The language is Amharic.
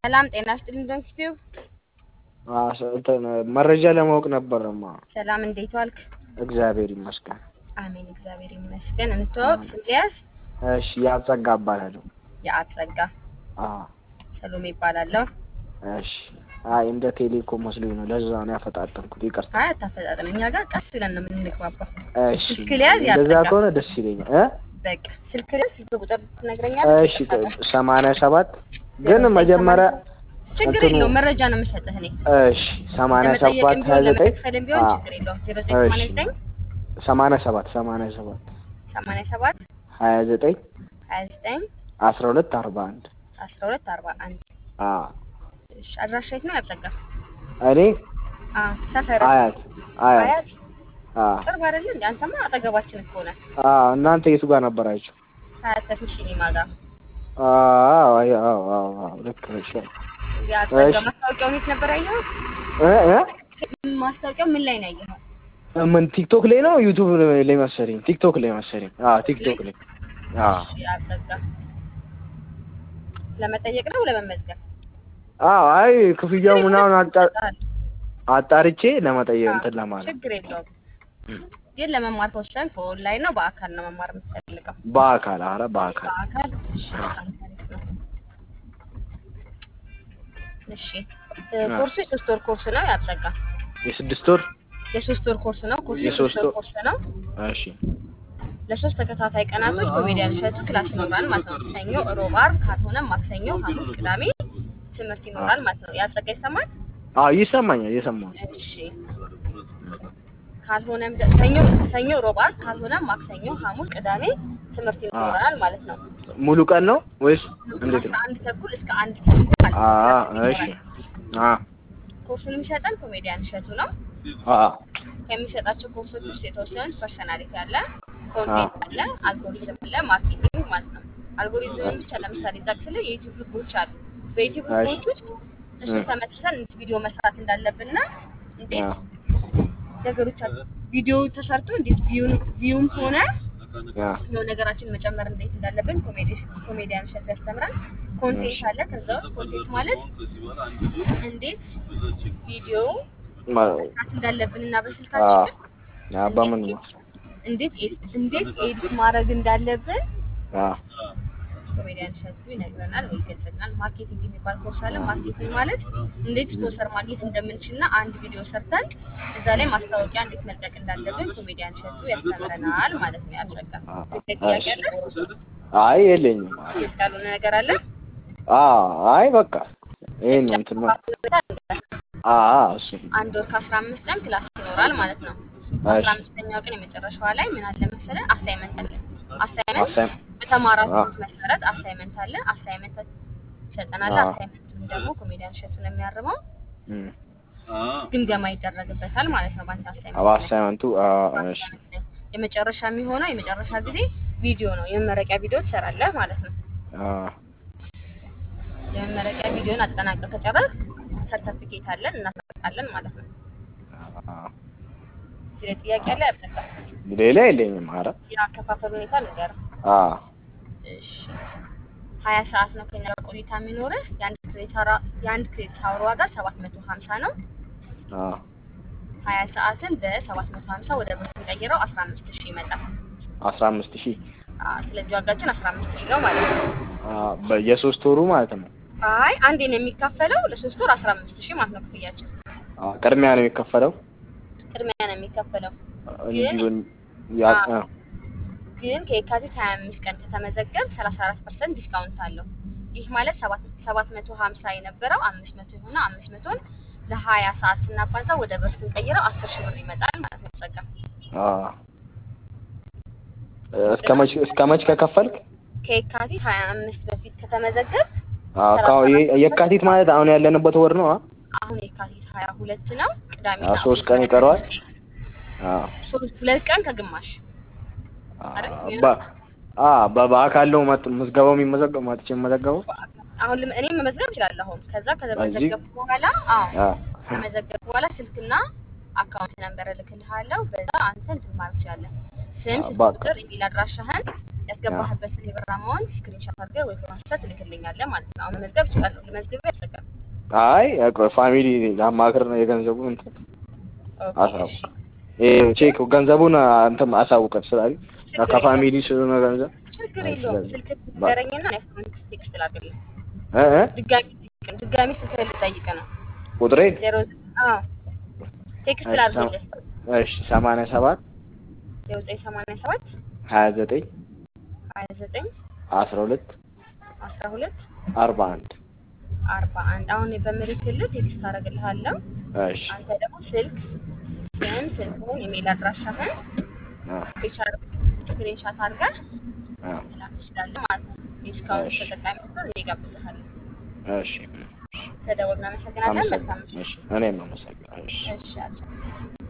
ሰላም ጤና ይስጥልኝ ዶንኪቲዩብ እንትን መረጃ ለማወቅ ነበረማ። ሰላም እንዴት ዋልክ? እግዚአብሔር ይመስገን። አሜን እግዚአብሔር ይመስገን። እንተዋወቅ ስልያስ እሺ፣ ያጸጋ እባላለሁ። የአጸጋ አዎ፣ ሰሎሜ ይባላለሁ። እሺ። አይ እንደ ቴሌኮም መስሎኝ ነው፣ ለዛ ነው ያፈጣጠንኩት። ይቅርታ። አይ አታፈጣጥን፣ እኛ ጋር ቀስ ብለን ነው የምንግባባው። እሺ፣ ስልክ ሊያዝ እንደዛ ያጸጋ ከሆነ ደስ ይለኛል እ በቃ ስልክ ሊያዝ ስልክ ቁጥር ትነግረኛለህ? እሺ፣ ሰማንያ ሰባት ግን መጀመሪያ ችግር እንትኑ- የለውም መረጃ ነው የምሰጥህ እኔ እሺ፣ ሰማንያ ሰባት ለመጠየቅም ሀያ ቢሆን ዘጠኝ ለመክፈልም ቢሆን ችግር የለውም። ዜሮ ዘጠኝ ሰማንያ ዘጠኝ ሰማንያ ሰባት ሰማንያ ሰባት ሰማንያ ሰባት ሀያ ዘጠኝ ሀያ ዘጠኝ አስራ ሁለት አርባ አንድ አስራ ሁለት አርባ አንድ አዎ። እሺ አድራሻ የት ነው ያጸጋ? እኔ አዎ ሰፈር አያት አያት አያት አዎ ቅርብ አይደለ እንዴ? አንተማ አጠገባችን እኮ ነህ። አዎ። እናንተ የቱ ጋር ነበራችሁ? ሀያት ተስኖ ሲኒማ ጋር አዎ አዎ አዎ አዎ ልክ ነሽ። ያጸጋ እሺ። ማስታወቂያውን የት ነበር ያየኸው? እ እ ማስታወቂያው ምን ላይ ነው ያየኸው? ምን ቲክቶክ ላይ ነው ዩቲዩብ ላይ መሰለኝ። ቲክቶክ ላይ መሰለኝ። አዎ ቲክቶክ ላይ አዎ እሺ ያጸጋ ለመጠየቅ ነው ለመመዝገብ? አዎ። አይ ክፍያው ምናምን አጣ- አጣርቼ ለመጠየቅ እንትን ለማለት ችግር የለውም። ግን ለመማር ከወሰንክ በኦንላይን ነው በአካል ነው መማር የምትፈልገው? በአካል አረ በአካል በአካል እሺ፣ በጣም ታሪፍ ነው። እሺ እ ኮርሱ የሶስት ወር ኮርስ ነው ያጸጋ የስድስት ወር የሶስት ወር ኮርስ ነው። ኮርሱ የሶስት የሶስት ወር ወር። ኮርስ ነው። እሺ ለሶስት ተከታታይ ቀናቶች ኮሜዲያን እሸቱ ክላስ ይኖራል ማለት ነው። ሰኞ፣ ሮብ፣ ዓርብ ካልሆነ ማክሰኞ፣ ሐሙስ፣ ቅዳሜ ትምህርት ይኖራል ማለት ነው። ያጸጋ ይሰማል? አዎ ይሰማኛል እየሰማሁ ነው። እሺ ካልሆነም ደ- ሰኞ ሰኞ፣ ሮብ፣ ዓርብ ካልሆነ ማክሰኞ፣ ሐሙስ፣ ቅዳሜ ትምህርት ይኖራል ማለት ነው። ሙሉ ቀን ነው ወይስ እንዴት አስራ ነው? አንድ ተኩል እስከ አንድ ተኩል ማለት ነው አዎ ትምህርት እሺ ይኖራል። አዎ ኮርሱን የሚሰጠን ኮሜዲያን እሸቱ ነው። አዎ ከሚሰጣቸው ኮርሶች ውስጥ የተወሰኑት ፐርሰናሊቲ አለ፣ ኮንቴንት አለ፣ አልጎሪዝም አለ፣ ማርኬቲንግ ማለት ነው። አልጎሪዝም ብቻ ለምሳሌ ጠቅስል የዩቲዩብ ህጎች አሉ። በዩቲዩብ እሺ። ህጎች ውስጥ እሱ ተመልሰን እንዴት ቪዲዮ መስራት እንዳለብንና እንዴት አዎ ነገሮች አሉ። ቪዲዮ ተሰርቶ እንዴት ቪውን ቪውም ሆነ አዎ ነው ነገራችን መጨመር እንዴት እንዳለብን ኮሜዲ ኮሜዲያን እሸቱ ያስተምራል። ኮንቴንት አለ። ከዛ ውስጥ ኮንቴንት ማለት እንዴት ቪዲዮ ማ- መስራት እንዳለብን እና አዎ በስልካችን አዎ በምን ነው? እንዴት ኤዲት እንዴት ኤዲት ማድረግ እንዳለብን አዎ ኮሜዲያን እሸቱ ይነግረናል ወይ ይገልጽልናል። ማርኬቲንግ የሚባል ኮርስ አለ። ማርኬቲንግ ማለት እንዴት ስፖንሰር ማግኘት እንደምንችልና አንድ ቪዲዮ ሰርተን እዛ ላይ ማስታወቂያ እንዴት መልቀቅ እንዳለብን ኮሜዲያን እሸቱ ያስተምረናል ማለት ነው። ያስረጋ ጥያቄ አለ? አይ የለኝም። ግልጽ ያልሆነ ነገር አለ? አዎ አይ በቃ ይሄን ነው እንትን ማ- አዎ እሱ አንድ ወር ከአስራ አምስት ቀን ክላስ ይኖራል ማለት ነው። አስራ አምስተኛው ቀን የመጨረሻዋ ላይ ምን አለ መሰለህ አሳይመንት አለ። አሳይመንት አሳይም- በተማራችሁት መሰረት አሳይመንት አለ። አሳይመንት ይሰጠናል። አዎ። አሳይመንቱን ደግሞ ኮሜዲያን እሸቱ ነው የሚያርመው። እም። ግምገማ ይደረግበታል ማለት ነው። በአንተ አሳይመንት አዎ ላይ አሳይመንቱ አዎ እሺ የመጨረሻ የሚሆነው የመጨረሻ ጊዜ ቪዲዮ ነው። የመመረቂያ ቪዲዮ ትሰራለህ ማለት ነው። አዎ የመመረቂያ ቪዲዮን አጠናቀቅ ከጨረስክ ሰርተፊኬት አለን እናስመርቃለን ማለት ነው። አዎ እዚህ ላይ ጥያቄ አለ ያበቃ ሌላ የለኝም። ኧረ የአከፋፈል ሁኔታ ንገረው። አዎ እሺ ሀያ ሰዓት ነው ከኛ ጋር ቆይታ የሚኖርህ። የአንድ ክሬዲት አወር የአንድ ክሬዲት አወር ዋጋ ሰባት መቶ ሀምሳ ነው። አዎ ሀያ ሰዓትን በሰባት መቶ ሀምሳ ወደ ብር ስንቀይረው አስራ አምስት ሺህ ይመጣል። አስራ አምስት ሺህ አዎ፣ ስለዚህ ዋጋችን አስራ አምስት ሺህ ነው ማለት ነው። አዎ በየሶስት ወሩ ማለት ነው። አይ አንዴ ነው የሚከፈለው ለሶስት ወር አስራ አምስት ሺህ ማለት ነው ክፍያችን። አዎ ቅድሚያ ነው የሚከፈለው ቅድሚያ ነው የሚከፈለው እንዲሁም ያ አዎ። አዎ ግን ከየካቲት ሀያ አምስት ቀን ከተመዘገብ ሰላሳ አራት ፐርሰንት ዲስካውንት አለው። ይህ ማለት ሰባት ሰባት መቶ ሀምሳ የነበረው አምስት መቶ የሆነ አምስት መቶን ለሀያ ሰዓት ስናባዛ ወደ ብር ስንቀይረው አስር ሺህ ብር ይመጣል ማለት ነው። ጸጋ አዎ እስከ መች እስከ መች ከከፈልክ? ከየካቲት ሀያ አምስት በፊት ከተመዘገብ አዎ ካው የካቲት ማለት አሁን ያለንበት ወር ነው። አሁን የካቲት ሀያ ሁለት ነው ቅዳሜ አዎ ሶስት ቀን ይቀረዋል። አዎ ሶስት ሁለት ቀን ከግማሽ አዎ በ አዎ በአካል ነው መጥ- ምዝገባው የሚመዘገበው መጥቼ የምመዘገበው። አሁን ልም- እኔም መመዝገብ እችላለሁ። አሁን ከዛ ከተመዘገብኩ በኋላ አዎ አዎ ከመዘገብኩ በኋላ ስልክና አካውንት ነምበር እልክልሃለሁ። በዛ አንተ እንትን ማለት ትችላለህ። ስም፣ አዎ፣ ስልክ በቃ። ቁጥር፣ ኢሜል አድራሻህን ያስገባህበትን የብር አማውንት ስክሪንሾት አድርገህ ወይ ፎቶ ትልክልኛለህ ማለት ነው። አሁን መመዝገብ እችላለሁ። ልመዝግብህ ያስፈልጋል። አይ ቆይ ፋሚሊ ላማክር ነው የገንዘቡ እንትን ኦኬ አሳው እሺ። ይሄ ቼክ ገንዘቡን እንትን አሳውቀን ስላለኝ ችግር ከፋሚሊ ስለሆነ ገንዘብ ችግር አይ፣ የለውም። ስለዚህ ስልክ ባ- ንገረኝና እኔ አካውንት ቴክስት ላድርግልህ። እ እ ድጋሚ ልጠይቅህ- ድጋሚ ስልክ ልጠይቅህ ነው። ቁጥሬን ዜሮ አዎ ቴክስት እሺ፣ ላድርግልህ። እሺ ሰማንያ ሰባት ዜሮ ዘጠኝ ሰማንያ ሰባት ሀያ ዘጠኝ ሀያ ዘጠኝ አስራ ሁለት አስራ ሁለት አርባ አንድ አርባ አንድ አሁን በምልክልህ ቴክስት አደርግልሃለሁ። እሺ አንተ ደግሞ ስልክ ስም፣ ስልክህን፣ ኢሜል አድራሻህን አ ስክሪንሻት አድርገህ አ መላክ ትችላለህ ማለት ነው። ዲስካውንት እሺ። ተጠቃሚ ስትሆን እኔ እጋብዝሃለሁ። እሺ ተደውል። እናመሰግናለን። መልካም አመሰግናለሁ። እሺ እኔም አመሰግናለሁ። እሺ እሺ አልኩ።